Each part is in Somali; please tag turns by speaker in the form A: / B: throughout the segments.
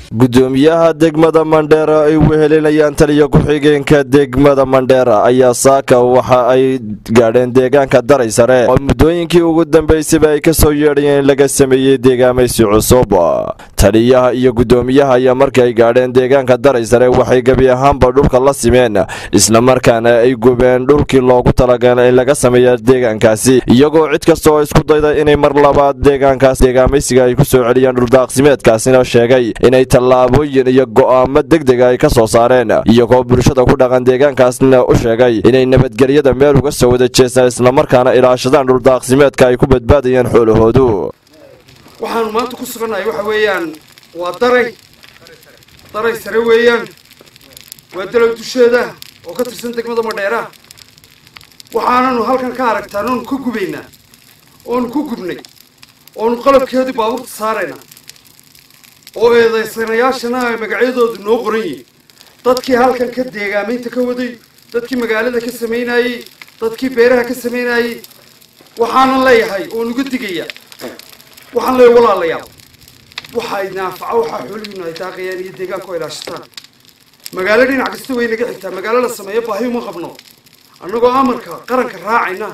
A: gudoomiyaha degmada mandheera ay wehelinayaan taliya ku-xigeenka degmada mandheera ayaa saaka waxa ay gaadheen deegaanka daray sare oo muddooyinkii ugu dambeysaba ay kasoo yeedhayeen in laga sameeyey deegaamaysi cusub taliyaha iyo gudoomiyaha ayaa markii ay gaadheen deegaanka daray sare waxay gebi ahaanba dhulka la simeen islamarkaana ay gubeen dhulkii loogu talagalay in laga sameeya deegaankaasi iyagoo cid kasta oo isku dayda inay mar labaad deegaankaas deegaamaysiga ay ku soo celiyaan dhuldaaqsimeedkaasina sheegay inay tallaabooyin iyo go'aamo degdega ay ka soo saareen iyagoo bulshada ku dhaqan deegaankaasna u sheegay inay nabadgelyada meel uga soo wada jeestaan islamarkaana ilaashadaan dhuldaaqsimeedka ay ku badbaadayaan xoolahoodu
B: waxaanu maanta ku sugannahay waxa weeyaan waa daray daray sare weeyaan waa dalow dusheeda oo ka tirsan degmada madheera waxaananu halkan ka aragtaan oonu ka gubaynaa oonu ku gubnay oonu qalabkeedii baabuurta saaraynaa oo eedaysanayaashana ay magacyadoodu noo qoran yihiin dadkii halkan ka deegaamaynta ka waday dadkii magaalada ka samaynayey dadkii beeraha ka samaynayey waxaanan leeyahay oon uga digaya waxaan leeyahay walaalayaal waxaa idinanfaca waxaa xoolihiinu ay daaqayaan iyo deegaanku ay ilaashataan magaalo dhinac kasta way naga xigtaa magaalo la sameeyo baahi uma qabno annagoo amarka qaranka raacayna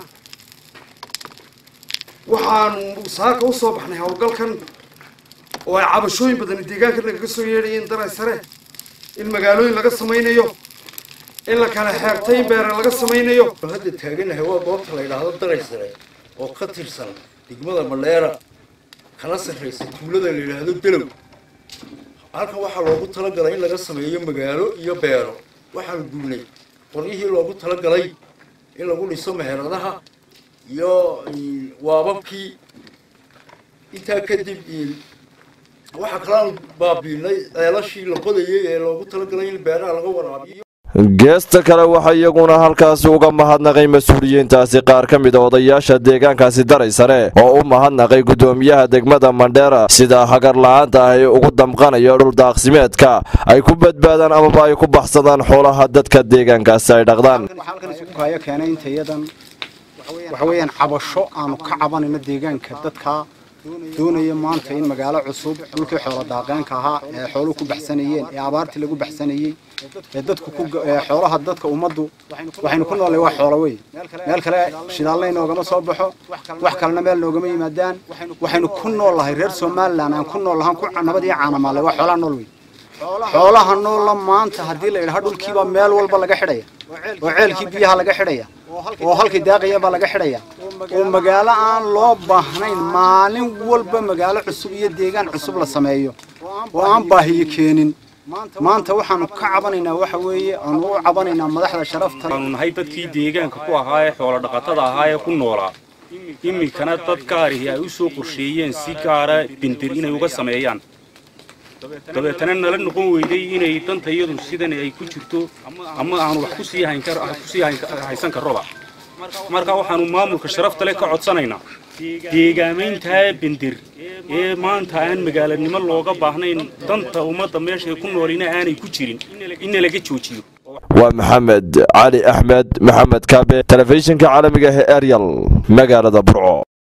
B: waxaanu saaka usoo baxnay howlgalkan oo ay cabashooyin badani deegaanka nagaga soo yeedhayeen daray sare in magaalooyin laga samaynayo in la kala xeebtay in beere laga samaynayo
C: hadda taaganahay waa goobta la yidhaahdo daray sare oo ka tirsan degmada madheera kana sarraysa tuulada la yidhaahdo dalow halkan waxaa loogu talagalay in laga sameeyo magaalo iyo beero waxaanu gubnay qoryihii loogu talagalay in lagu dhiso meheradaha iyo waababkii intaa kadib waxaa kalaanu baabiinay ceelashii la qodayay ee loogu talagalay in beeraha laga waraabiyo
A: geesta kale waxaa iyaguna halkaasi uga mahadnaqay mas-uuliyiintaasi qaar ka mid a odayaasha deegaankaasi daray sare oo u mahadnaqay gudoomiyaha degmada mandheera sida hagar la-aanta ah ee ugu damqanayo dhuldaaqsimeedka ay ku badbaadaan amaba ay ku baxsadaan xoolaha dadka deegaankaasi ay dhaqdaan
D: keenay intayadan waxa weeyaan cabasho aanu ka cabanayno deegaanka dadka doonaya maanta in magaalo cusub dhulkii xoolo daaqeenka ahaa ee xooluhu ku baxsanayeen ee abaartii lagu baxsanayey ee dadku ku xoolaha dadka ummaddu waxaynu ku noolay waa xoolo wey meel kale shidaalna inoogama soo baxo wax kalena meel noogama yimaadaan waxaynu ku nool lahay reer somalilan aan ku nool lahaan ku nabad iyo caanamaalay waa xoolaha nool wey xoolaha noolla maanta haddii la yidhaha dhulkiibaa meel walba laga xidhaya oo ceelkii biyaha laga xidhaya oo halkii daaqayabaa laga xidhaya oo magaalo aan loo baahnayn maalin walba magaalo cusub iyo deegaan cusub la sameeyo oo aan baahiyo keenin maanta waxaanu ka cabanaynaa waxa weeye aanu u cabanaynaa madaxda sharafta
E: waanu nahay dadkii deegaanka ku ahaa ee xoolo dhaqatada ahaa ee ku noolaa iminkana dad gaarihi ay u soo qorsheeyeen si gaara bindir inay uga sameeyaan dabeetana nala noqon weyday inay danta iyadu sidan ay ku jirto ama aanu wax kusii haysan karroba marka waxaanu maamulka sharafta leh ka codsanaynaa deegaamayntaa bindir ee maanta aan magaalanimo looga baahnayn danta ummadda meeshay ku noolina aanay ku jirin in laga joojiyo
A: waa maxamed cali axmed maxamed kaabe telefishinka caalamiga ee eryal magaalada burco